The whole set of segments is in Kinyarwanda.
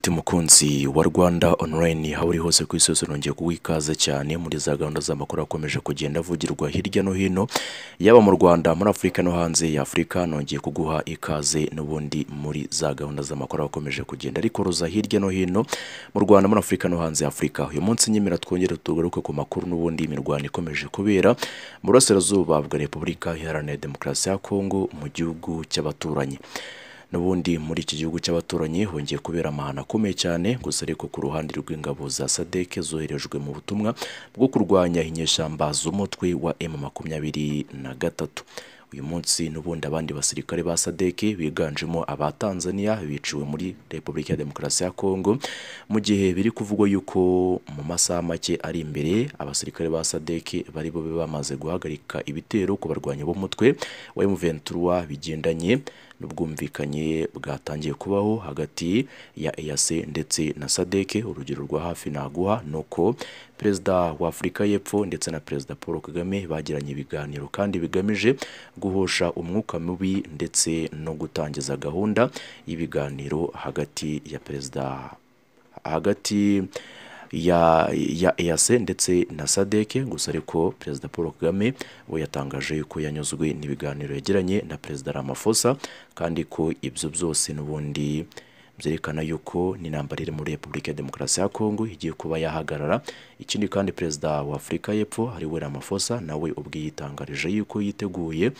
Ati mukunzi wa Rwanda online aho uri hose ku isi hose nongeye kuguha ikaze cyane muri za gahunda z'amakuru akomeje kugenda avugirwa hirya no hino yaba mu Rwanda muri Afurika no hanze ya Afurika nongeye kuguha ikaze n'ubundi muri za gahunda z'amakuru akomeje kugenda ariko ruza hirya no hino mu Rwanda muri Afurika no hanze ya Afurika uyu munsi nyemera twongere tugaruke ku makuru n'ubundi imirwano ikomeje kubera mu burasirazuba bwa Repubulika Iharanira Demokarasi ya Kongo mu gihugu cy'abaturanyi n'ubundi muri iki gihugu cy'abaturanyi hongeye kubera amahano akomeye cyane gusa ariko ku ruhande rw'ingabo za sadek zoherejwe mu butumwa bwo kurwanya inyeshyamba z'umutwe wa emu makumyabiri na gatatu uyu munsi n'ubundi abandi basirikare ba sadek biganjemo aba Tanzania biciwe muri repubulika ya demokarasi ya kongo mu gihe biri kuvugwa yuko mu masaha make ari imbere abasirikare ba sadek bari bobe bamaze guhagarika ibitero ku barwanyi b'umutwe wa emu ventura bigendanye n'ubwumvikanye bwatangiye kubaho hagati ya EAC ndetse na SADC urugero rwa hafi naguha ni uko perezida wa Afurika y'Epfo ndetse na perezida Paul Kagame bagiranye ibiganiro kandi bigamije guhosha umwuka mubi ndetse no gutangiza gahunda y'ibiganiro hagati ya perezida hagati ya ya EAC ndetse na SADC gusa ariko perezida Paul Kagame we yatangaje ko yanyuzwe n'ibiganiro yagiranye na perezida Ramaphosa kandi ko ibyo byose n'ubundi byerekana yuko n'intambara iri muri Repubulika ya Demokarasi ya Kongo igiye kuba yahagarara ikindi kandi perezida wa Afurika y'Epfo ari we Ramaphosa nawe ubwe yitangarije yuko yiteguye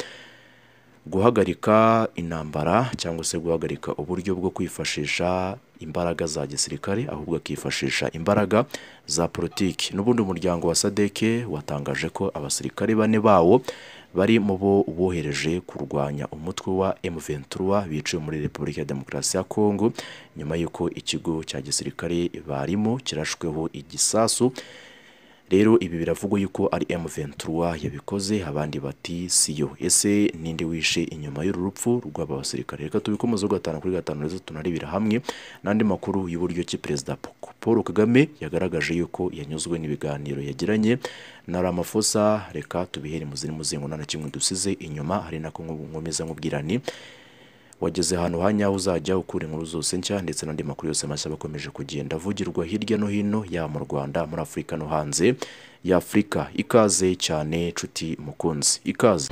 guhagarika intambara cyangwa se guhagarika uburyo bwo kwifashisha imbaraga za gisirikare ahubwo akifashisha imbaraga za politiki n'ubundi umuryango wa SADC watangaje ko abasirikare bane bawo bari mu bo bohereje kurwanya umutwe wa M23 biciwe muri Repubulika ya Demokarasi ya Kongo nyuma y'uko ikigo cya gisirikare barimo kirashweho igisasu rero ibi biravugwa yuko ari M23 yabikoze abandi bati siyo ese ninde wishe inyuma y'uru rupfu rw'aba basirikare reka tubikomezeho gatanu kuri gatanu rero tunarebera hamwe n'andi makuru y'uburyo ki perezida Paul Kagame yagaragaje yuko yanyuzwe n'ibiganiro yagiranye na Ramaphosa reka tubihere mu ziri muzingo na kimwe dusize inyuma hari nako nkomeza nkubwira ni wageze ahantu hanyaho uzajya ukura inkuru zose nshya ndetse n'andi makuru yose mashya bakomeje kugenda avugirwa hirya no hino yaba mu Rwanda muri Afurika no hanze ya Afurika ikaze cyane nshuti mukunzi ikaze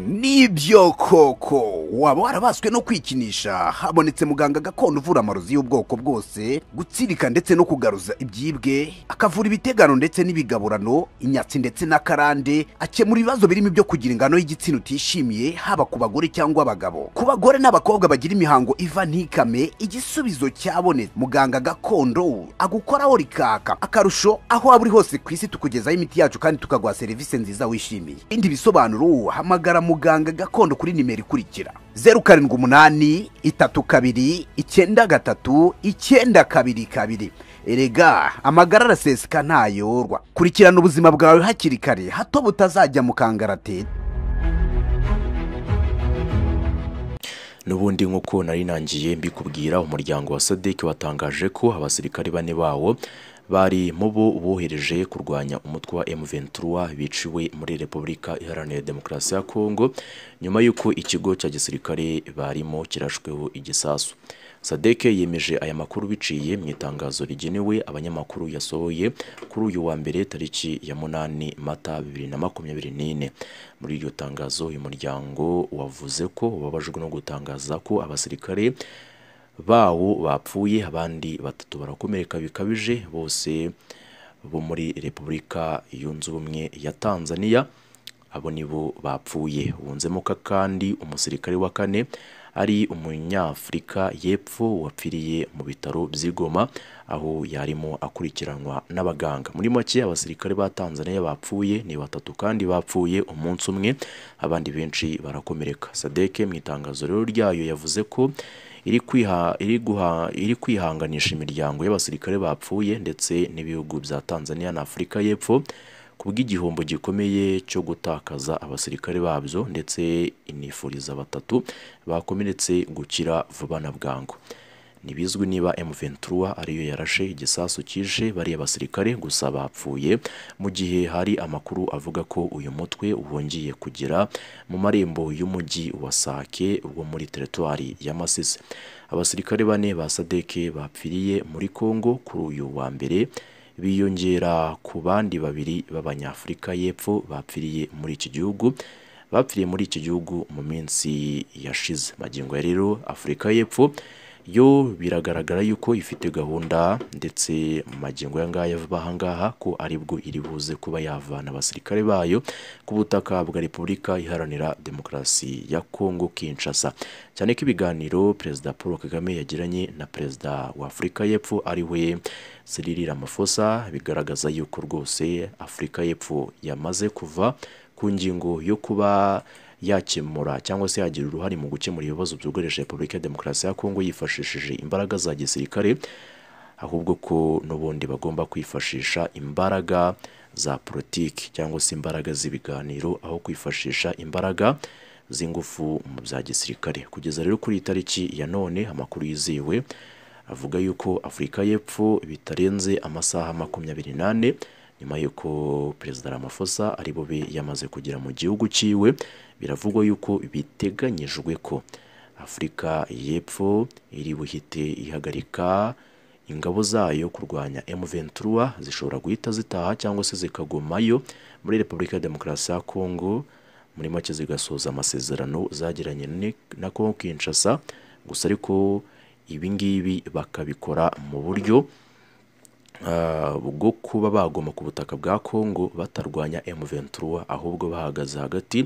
nibyo koko waba warabaswe no kwikinisha habonetse muganga gakondo uvura amarozi y'ubwoko bwose gutsirika ndetse no kugaruza ibyibwe akavura ibitegano ndetse n'ibigaburano inyatsi ndetse n'akarande akemura ibibazo birimo ibyo kugira ingano y'igitsina utishimiye haba ku bagore cyangwa abagabo ku bagore n'abakobwa bagira imihango iva ntikame igisubizo cyabonetse muganga gakondo agukoraho rikaka akarusho aho waba uri hose ku isi tukugezaho imiti yacu kandi tukaguha serivisi nziza wishimiye ibindi bisobanuro hamagara muganga gakondo kuri nimero ikurikira zeru karindwi umunani itatu kabiri icyenda gatatu icyenda kabiri kabiri erega amagara araseseka ntayorwa kurikirana ubuzima bwawe hakiri kare hato butazajya mu kangaratete n'ubundi nk'uko nari nangiye mbikubwira umuryango wa sadek watangaje ko abasirikare bane bawo bari mu bo bohereje kurwanya umutwe wa M23 biciwe muri Repubulika Iharanira Demokarasi ya Kongo nyuma y'uko ikigo cya gisirikare barimo kirashweho igisasu SADC yemeje aya makuru biciye mu itangazo rigenewe abanyamakuru yasohoye kuri uyu wa mbere tariki ya munani Mata 2024 muri iryo tangazo uyu muryango wavuze ko babajwe no gutangaza ko abasirikare bawo bapfuye abandi batatu barakomereka bikabije bose bo muri repubulika yunze ubumwe ya tanzania abo nibo bapfuye bunzemo ko kandi umusirikare wa kane ari umunyafurika y'epfo wapfiriye mu bitaro by'igoma aho yarimo akurikiranwa n'abaganga muri make abasirikare ba tanzania bapfuye ni batatu kandi bapfuye umunsi umwe abandi benshi barakomereka sadeke mu itangazo rero ryayo yavuze ko iri kwiha iri guha iri kwihanganisha imiryango y'abasirikare bapfuye ndetse n'ibihugu bya Tanzania na Afurika y'Epfo kubw'igihombo gikomeye cyo gutakaza abasirikare babyo ndetse inifuriza batatu bakomeretse gukira vuba na bwangu ntibizwi niba M23 ariyo yarashe igisasu kije bariya basirikare gusa bapfuye mu gihe hari amakuru avuga ko uyu mutwe wongeye kugera mu marembo y'umujyi wa Sake wo muri teritwari ya Masisi abasirikare bane ba Sadeke bapfiriye muri Kongo kuri uyu wa mbere biyongera ku bandi babiri b'abanyafurika y'epfo bapfiriye muri iki gihugu bapfiriye muri iki gihugu mu minsi yashize magingo ya rero afurika y'epfo yo biragaragara yuko ifite gahunda ndetse mu magingo y'angaya vuba ahangaha ko aribwo iri buze kuba yavana abasirikare bayo ku butaka bwa repubulika iharanira demokarasi ya kongo kinshasa cyane ko ibiganiro perezida paul kagame yagiranye na perezida wa afurika y'epfo ari we Cyril Ramaphosa bigaragaza yuko rwose Afurika y'Epfo yamaze kuva ku ngingo yo kuba yakemura cyangwa se yagira uruhare mu gukemura ibibazo byugarije Repubulika ya Demokarasi ya Kongo yifashishije imbaraga za gisirikare ahubwo ko n'ubundi bagomba kwifashisha imbaraga za politiki cyangwa se imbaraga z'ibiganiro aho kwifashisha imbaraga z'ingufu mu bya gisirikare kugeza rero kuri iyi tariki ya none amakuru yizewe avuga yuko Afurika y'Epfo bitarenze amasaha makumyabiri n'ane nyuma y'uko Perezida Ramaphosa ari bube yamaze kugera mu gihugu cyiwe biravugwa yuko biteganyijwe ko Afurika y'Epfo iri buhite ihagarika ingabo zayo kurwanya M23 zishobora guhita zitaha cyangwa se zikagumayo muri Repubulika ya Demokarasi ya Kongo muri make zigasoza amasezerano zagiranye na Kongo Kinshasa gusa ariko ibi ngibi bakabikora mu buryo bwo kuba bagoma ku butaka bwa Kongo batarwanya M23 ahubwo bahagaze hagati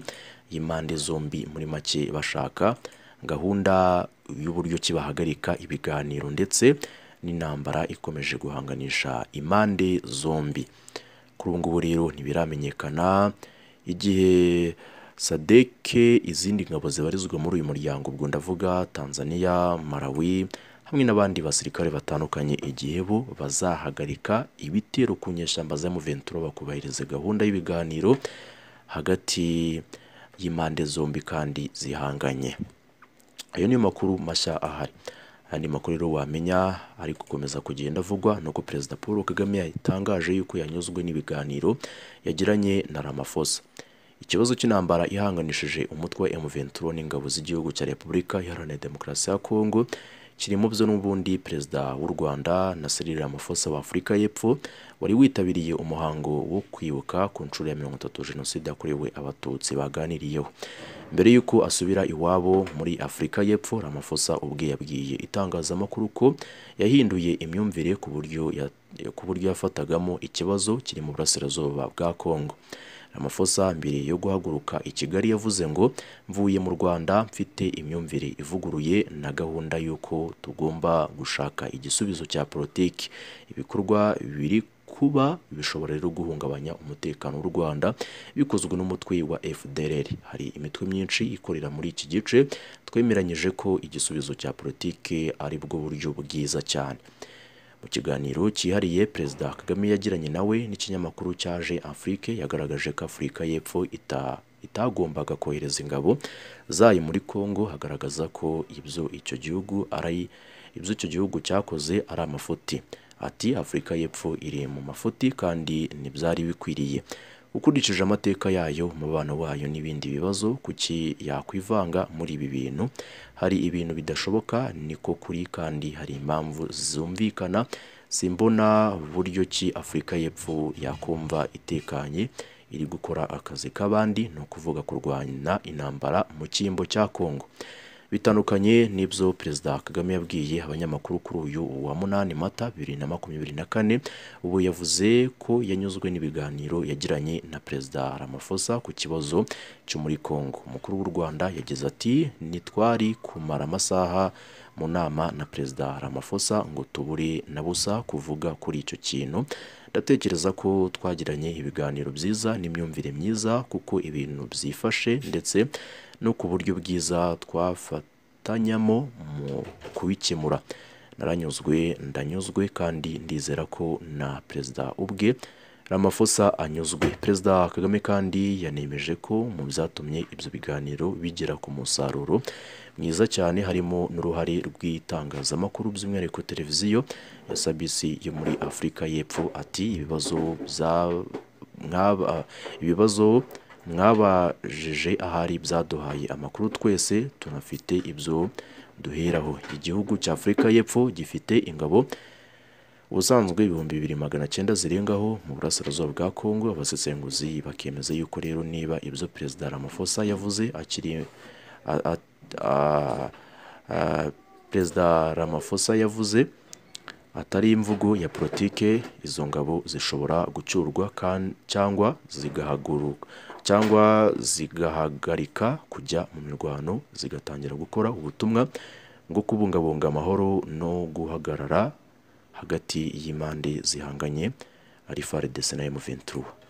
y'impande zombi muri make bashaka gahunda y'uburyo ki bahagarika ibiganiro ndetse n'intambara ikomeje guhanganisha impande zombi kuri ubu ngubu rero ntibiramenyekana igihe sadeke izindi ngabo zibarizwa muri uyu muryango ubwo ndavuga tanzania malawi hamwe n'abandi basirikare batandukanye igihe bo bazahagarika ibitero ku nyeshyamba za muventura bakubahiriza gahunda y'ibiganiro hagati y'impande zombi kandi zihanganye ayo niyo makuru mashya ahari andi makuru rero wamenya ari gukomeza kugenda avugwa ni uko perezida paul kagame yatangaje yuko yanyuzwe n'ibiganiro yagiranye na ramaphosa ikibazo cy'intambara ihanganishije umutwe M23 n'ingabo z'igihugu cya Repubulika Iharanira Demokarasi ya Kongo kiri mu byo n'ubundi perezida w'u Rwanda na Cyril Ramaphosa wa Afurika y'Epfo wari witabiriye umuhango wo kwibuka ku nshuro ya 30 Jenoside yakorewe Abatutsi baganiriyeho mbere y'uko asubira iwabo muri Afurika y'Epfo Ramaphosa ubwe yabwiye itangazamakuru ko yahinduye imyumvire ku buryo ya, ku buryo yafatagamo ikibazo kiri mu burasirazuba bwa Kongo Ramaphosa mbere yo guhaguruka i Kigali yavuze ngo mvuye mu Rwanda mfite imyumvire ivuguruye na gahunda y'uko tugomba gushaka igisubizo cya politiki ibikorwa biri kuba bishobora rero guhungabanya umutekano w'u Rwanda bikozwe n'umutwe wa FDLR hari imitwe myinshi ikorera muri iki gice twemeranyije ko igisubizo cya politiki aribwo buryo bwiza cyane mu kiganiro cyihariye perezida kagame yagiranye nawe n'ikinyamakuru cyaje afurike yagaragaje ko afurika y'epfo ita itagombaga kohereza ingabo zayo muri kongo hagaragaza ko ibyo icyo gihugu ari ibyo icyo gihugu cyakoze ari amafuti ati afurika y'epfo iri mu mafuti kandi ntibyari bikwiriye ukurikije amateka yayo umubano wayo n'ibindi bibazo kuki yakwivanga muri ibi bintu hari ibintu bidashoboka niko kuri kandi hari impamvu zumvikana simbona buryo ki afurika y'epfo yakumva itekanye iri gukora akazi k'abandi ni ukuvuga kurwanya intambara mu cyimbo cya kongo bitandukanye n'ibyo perezida kagame yabwiye abanyamakuru kuri uyu wa munani mata bibiri na makumyabiri na kane ubu yavuze ko yanyuzwe n'ibiganiro yagiranye na perezida ramaphosa ku kibazo cyo muri congo umukuru w'u rwanda yagize ati nitwari kumara amasaha mu nama na perezida ramaphosa ngo tubure na busa kuvuga kuri icyo kintu ndatekereza ko twagiranye ibiganiro byiza n'imyumvire myiza kuko ibintu byifashe ndetse no ku buryo bwiza twafatanyamo mu kubikemura naranyuzwe ndanyuzwe kandi ndizera ko na perezida ubwe Ramaphosa anyuzwe perezida kagame kandi yanemeje ko mu byatumye ibyo biganiro bigera ku musaruro mwiza cyane harimo n'uruhare rw'itangazamakuru by'umwihariko televiziyo ya sabc yo muri afurika y'epfo ati ibibazo bya- mwaba- ibibazo mwabajije ahari byaduhaye amakuru twese tunafite ibyo duheraho igihugu cya afurika y'epfo gifite ingabo ubusanzwe ibihumbi bibiri magana cyenda zirengaho mu burasirazuba bwa kongo abasesenguzi bakemeza yuko rero niba ibyo perezida ramaphosa yavuze akiri a- a- a- a- perezida ramaphosa yavuze atari imvugo ya politike izo ngabo zishobora gucyurwa kan- cyangwa zigahaguruka cyangwa zigahagarika kujya mu mirwano zigatangira gukora ubutumwa bwo kubungabunga amahoro no guhagarara hagati y'impande zihanganye ari FARDC na M23